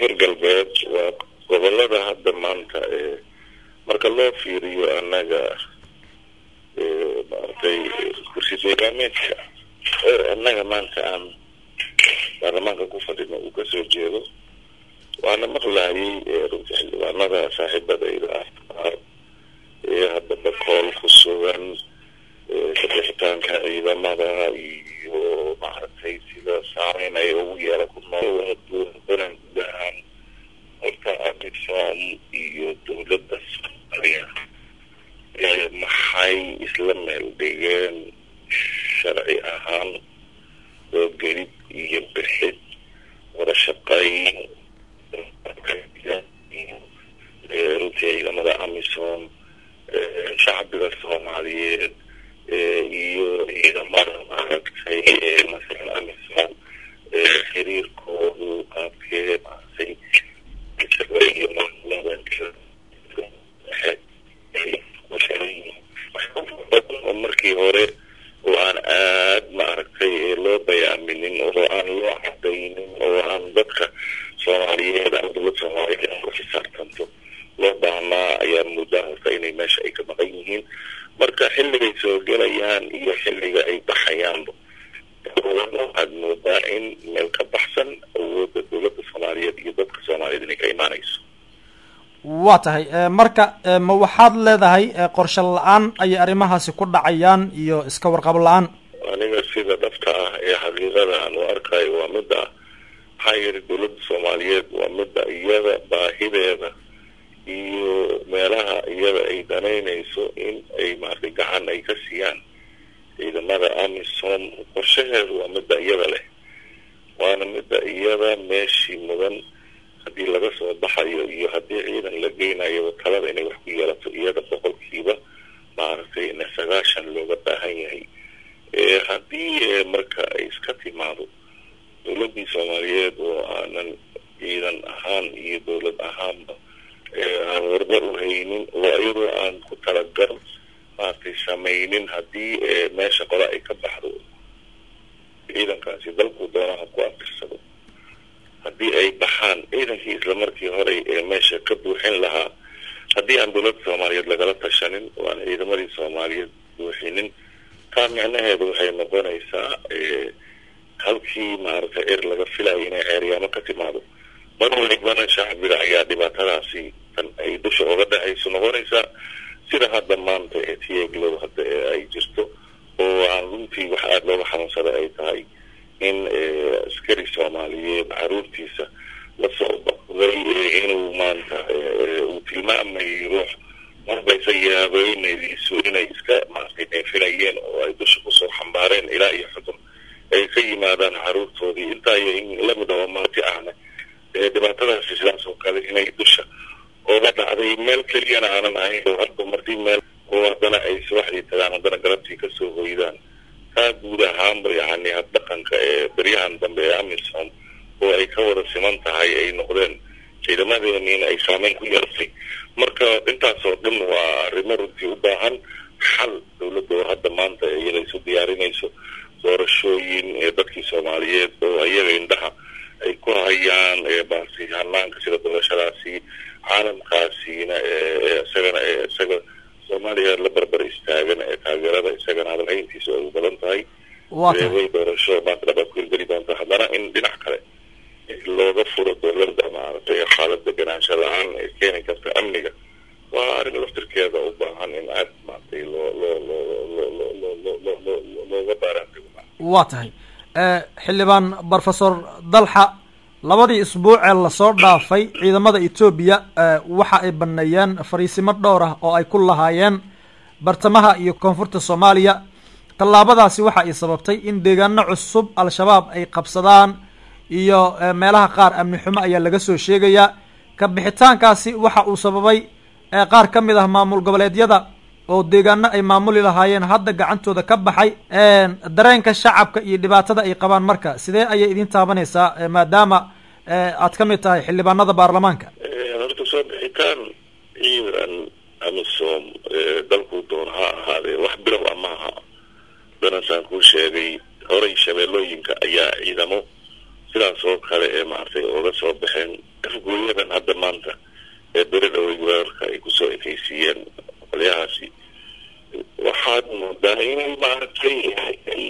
koonfur galbeed waa gobolada hadda maanta marka loo fiiriyo annaga maaragtay kursi deegaameedka annaga maanta aan baarlamaanka ku fadhino uu kasoo jeedo waana maqlayay runtii xildhibaanada saaxiibadayda ah ee hadda bakool ku sugan kabixitaanka ciidamada iyo maaragtay sida saameyn ay ugu yeela ku nool banan guud ahaan horta amisom iyo dowladda soomaaliya maxay isla meel dhigeen sharci ahaan soo gelid iyo bixid wada shaqayn runtii ciidamada amisom shacbiga soomaaliyeed iyo ciidamada maaragtay masalan amisom xiriirkoodu qaabkee maaragtay iyo maamulada oo markii hore oo aan aad maaragtay loo bayaaminin oo aan loo cadaynin oo aan dadka soomaaliyeed ama dowlad soomaaliyeed aan ku xisaabtanto loo baahnaa ayaa muddaa horta inay meesha ay ka maqan yihiin marka xilligay soo gelayaan iyo xilliga ay baxayaanba waxaad moodaa in meel ka baxsan awoodda dowladda soomaaliyeed iyo dadka soomaaliyeed inay ka imaanayso waa tahay marka ma waxaad leedahay qorshe la-aan ayay arrimahaasi ku dhacayaan iyo iska warqab la-aan aniga sida dhabta ah ee xaqiiqada aan u arkayo waa midda maxaa yidhi dowladda soomaaliyeed waa midda iyada baahideeda iyo meelaha iyada ay danaynayso in ay maaragtay gacan ay ka siiyaan ciidamada amisom qorshaheedu waa midda iyada leh waana midda iyada meeshii mudan haddii laga soo baxayo iyo haddii ciidan la geynayo talada inay wax ku yeelato iyada boqolkiiba maaragtay ina sagaashan looga baahan yahay haddii marka ay iska timaado dowladdii soomaaliyeed oo aanan ciidan ahaan iyo dowlad ahaanba aan warba u haynin oo iyadoo aan ku talagal maaragtay samaynin haddii meesha qola ay ka baxdo ciidankaasi dalku doonaha ku afirsado haddii ay baxaan ciidankii islamarkii horey ee meesha ka buuxin lahaa haddii aan dowladda soomaaliyeed lagala tashanin oo aan ciidamadii soomaaliyeed buuxinin taa micnaheedu waxay noqonaysaa halkii maaragtay er laga filayo inay ceeryaamo ka timaado mar walibana shacbiga ayaa dhibaatadaasi tan ay dusha oga dhacayso noqonaysaa sida hadda maanta ee tieglow hadda ee ay jirto oo aan runtii wax aada looga xanuunsada ay tahay in askari soomaaliyeed caruurtiisa lasoo baqday inuu maanta uu tilmaamayay ruux marbaysa yaabeynaydiisu inay iska maaragtay neefinayeen oo ay dusha kusoo xambaareen ilaa iyo xudun ay ka yimaadaan caruurtoodii intaa iyo in lamid oo marti ahna dhibaatadaasi sidaas oo kale inay dusha ooga dhacday meel keliyana aanan ahayn oo hadda martii meel oo haddana ay subaxdii tagaan haddana galabtii kasoo hoydaan taa guud ahaanba yacni habdhaqanka ee beryahan dambe ee amisom oo ay ka wada siman tahay ay noqdeen ciidamadeeniina ay saameyn ku yeelatay marka intaasoo dhan waa arrimo runtii u baahan xal dowladda oo hadda maanta iyada isu diyaarinayso doorashooyin ee dadkii soomaaliyeed oo iyaga indhaha ay ku hayaan baasi hanaanka sida doorashadaasi caalamkaasiina isagana isaga soomaaliya la barbar istaagan ee taageerada isagana hadalhayntiisu ay u badan tahay way doorasho maanta dhabaad ku hirgeli doonta haddana in dhinac kale looga furo dowladda maaragtay xaalad deganaansho la-aan ee keeni karta amniga waa arrin laftirkeeda u baahan in aad maaragtay loo loo loo loo loo loo loo loo loo looga baaraantago waa tahay xildhibaan brofesor dalxa labadii isbuuc ee lasoo dhaafay ciidamada etoobiya waxa ay baneeyeen fariisimo dhowr ah oo ay ku lahaayeen bartamaha iyo koonfurta soomaaliya tallaabadaasi waxa ay sababtay in deegaano cusub al-shabaab ay qabsadaan iyo meelaha qaar amni xumo ayaa laga soo sheegayaa ka bixitaankaasi waxa uu sababay qaar ka mid ah maamul goboleedyada oo deegaano ay maamuli lahaayeen hadda gacantooda ka baxay dareenka shacabka iyo dhibaatada ay qabaan marka sidee ayay idin taabanaysaa maadaama aad ka mid tahay xildhibaanada baarlamaanka horta soo bixitaan ciidan amisom dalkuu doon ha ahaadee wax bilow a maaha danasaan kuu sheegay horay shabeellooyinka ayaa ciidamo sidaas oo kale ee maaragtay ooga soo baxeen afgooyadan hadda maanta ee beri dhowey weerarka ay kusoo ekeysiiyeen qolyahaasi waxaad moodaa inay maaragtay ay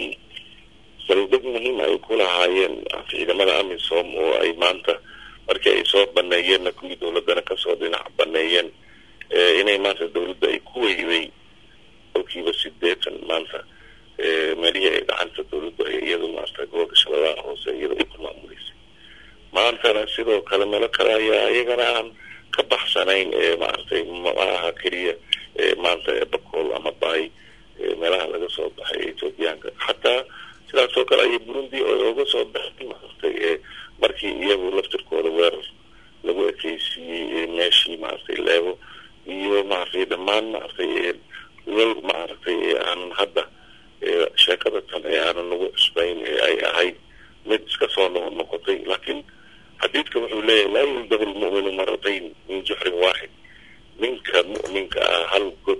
saldhig muhiim ay ku lahaayeen ciidamada amisom oo ay maanta markii ay soo baneeyeenna kuwii dowladana kasoo dhinac baneeyeen inay maanta dowladda ay ku weyday kolkiiba sideetan maanta meelihii ay gacanta dowladdu ay iyadu maarata gobolka shabeellaha hoose iyada ay ku maamuleysay maantana sidoo kale meelo kale ayaa iyagana aan ka baxsanayn ee maaragtay maaha keliya maanta bakool ama baay meelaha laga soo baxay ethoobiyaanka xataa sidaas oo kale ayay burundi oga soo baxay maaragtay markii iyagu laftirkooda weerar lagu ekeysiiyey meeshii maaragtay leebo iyo maaragtay dhammaan maaragtay wal maaragtay aanan hadda sheekada tan ee aanan nagu cusbayn ee ay ahayd mid iska soo no noqotay laakiin xadiidka wuxuu leeyahay laa yuldabu lmu'minu maratayn min juxrin waaxid ninka mu'minka ah hal god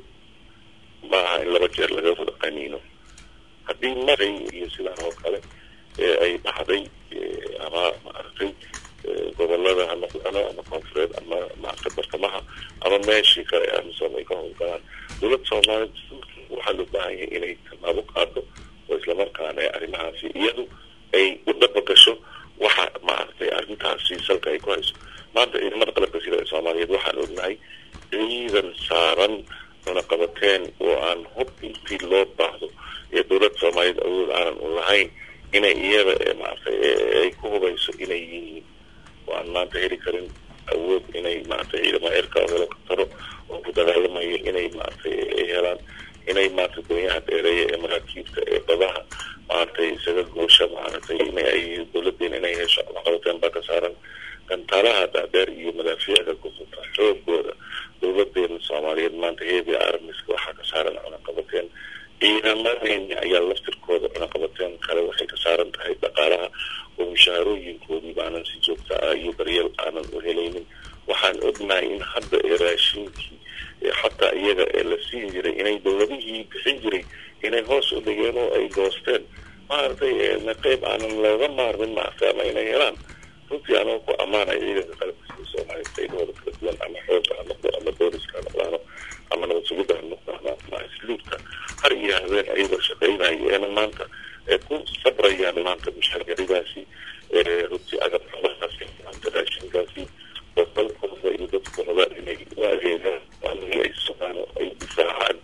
maaha in laba jeer laga wada qaniino haddii maray iyo sidaan oo kale ay dhacday ama maaragtay gobolada ha noqdano ama koonfureed ama maaragtay bartamaha ama meeshii kale amisom ay ka howlgalaan dowladda soomaaliya waxaa loo baahan yahay inay tallaabo qaado oo islamarkaana arrimahaasi iyadu ay u dhabagasho waxa maaragtay arrintaasi salka ay ku hayso maanta ciidamada qalabka sida ee soomaaliyeed waxaan ognahay ciidan saaran cunaqabateen oo aan hub intii loo baahdo ee dowladda soomaaliyeed awood aanan u lahayn inay iyada ee maaragtay ay ku hubayso inay yihiin oo aan maanta heli karin awood inay maaragtay ciidamada cirka helikobtaro oo ku dagaalamayo inay maaragtay ay helaan inay maaragtay doonyaha dheereeya ee maraakiibta ee badaha maaragtay isaga goosha maaragtay inay ay dowladeena inay hesho cunaqabateen baa ka saaran gantaalaha dhaadheer iyo madaafiicda kufuta xoogooda dowladeena soomaaliyeed maanta heebi armiska waxaa ka saaran cunaqabateen ciidamadeeni ayaa laftirkooda cunaqabateen kale waxay ka saaran tahay dhaqaalaha oo mushaharooyinkoodii baanan si joogta ah iyo daryeel aanan u helaynin waxaan ognahay in hadda ee raashinkii xataa iyaga ee la siin jiray inay dowladihii bixin jiray inay hoos u dhigeen oo ay goosteen maaragtay qeyb aanan looga maarmin maaragtay ama inay helaan runtii anoo ku ammaanaya ciidanka qalabka sida soomaaliya qaybahooda kala duwan ama xoogga ha noqdo ama booliska ha noqdaano ama nabad sugidda ha noqdaano ama isluubka har iyo habeen ayagoo shaqaynaya eena maanta ku sabrayaan maanta mushaargaridaasi runtii agab xubadaasi maanta raashinkaasi oo dalkooda iyo dadkooda inay u adeegaan waanigi ay sugaan oo ay difaacaan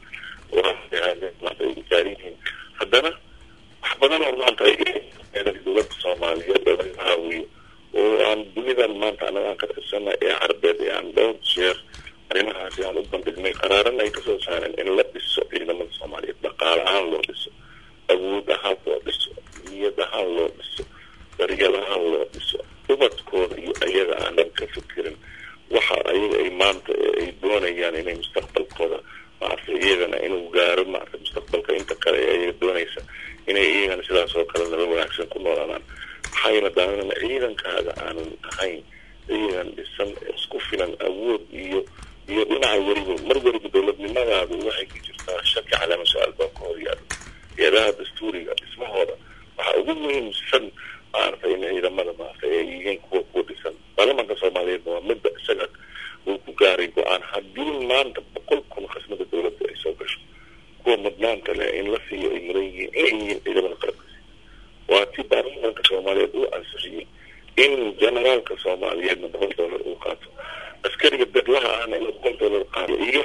maanta ay gaariyihiin haddana wax badan oo maanta dowladda soomaaliyeed laga haawiyo oo aan dunidan maanta anaga aan ka tirsana ee carbeed ee aan dhowr jeer arrimahaasi aan u bandhignay qaraaran ay kasoo saareen in la dhiso ciidamada soomaaliyeed dhaqaale ahaan loo dhiso awood ahaan loo dhiso niyad ahaan loo dhiso daryeel ahaan loo dhiso ubadkooda iyo ayaga aanan ka fikirin waxa ayaga ay maanta ay doonayaan inay mustaqbalkooda maaragtay iyagana inuu gaaro maaragtay mustaqbalka inta kale ee ayaga doonaysa inay iyagana sidaas oo kale naba wanaagsan ku noolaadaan waxayna daanana ciidankaaga aanan ahayn ciidan dhisan isku filan awood iyo iyo dhinaca weliba mar weliba dowladnimadaadu waxay ku jirtaa shaki calaama su-aal baa ka horyaado eedaha dastuuriga dhismahooda waxaa ugu muhiimsan maaragtay in ciidamada maaragtay ay yihiin kuwa kuwa dhisan baarlamanka soomaaliyeedna waa midda isaga uu ku gaaray go-aan haddii maanta boqol kun khasnada dowladda ay soo gasho kuwa mudnaanta leh in la siiyo ay mudan yihiin inay yihiin ciidamada qalabka waa ti baarlamanka soomaaliyeed uu ansixiyey in generaalka soomaaliyeedna boqol dollar uu qaato askariga bedlaha ahna inuu boqol dollar qaato iyo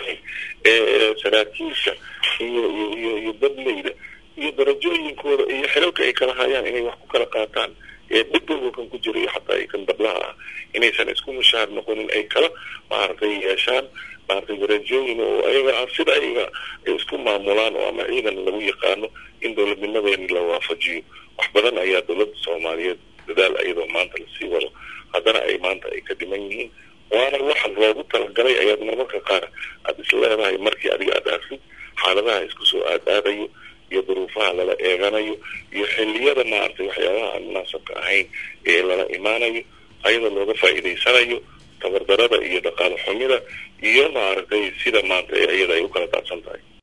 saraakiisha iyo iyo iyo iyo dadleyda iyo darajooyinkooda iyo xilalka ay kala hayaan inay wax ku kala qaataan ee beddelka kan ku jira iyo xataa ay kan badlaha ah inaysan isku mushaar noqonin ay kala maaragtay yeeshaan maaragtay darajooyin oo ayaga ah sida ayaga ay isku maamulaan oo ama ciidan lagu yaqaano in dowladnimadeeni la waafajiyo wax badan ayaa dowladda soomaaliyeed dadaal iyadoo maanta lasii wado haddana ay maanta ay ka dhiman yihiin waana waxa loogu talagalay ayaad marmarka qaar aada is leedahay markii adiga aada arsid xaaladaha isku soo aadaadayo iyo duruufaha lala eeganayo iyo xilliyada maaragtay waxyaabaha aan munaasabka ahayn ee lala imaanayo ayada looga faa'iidaysanayo tabardarada iyo dhaqaale xumida iyo maaragtay sida maanta iyada ay u kala daadsan tahay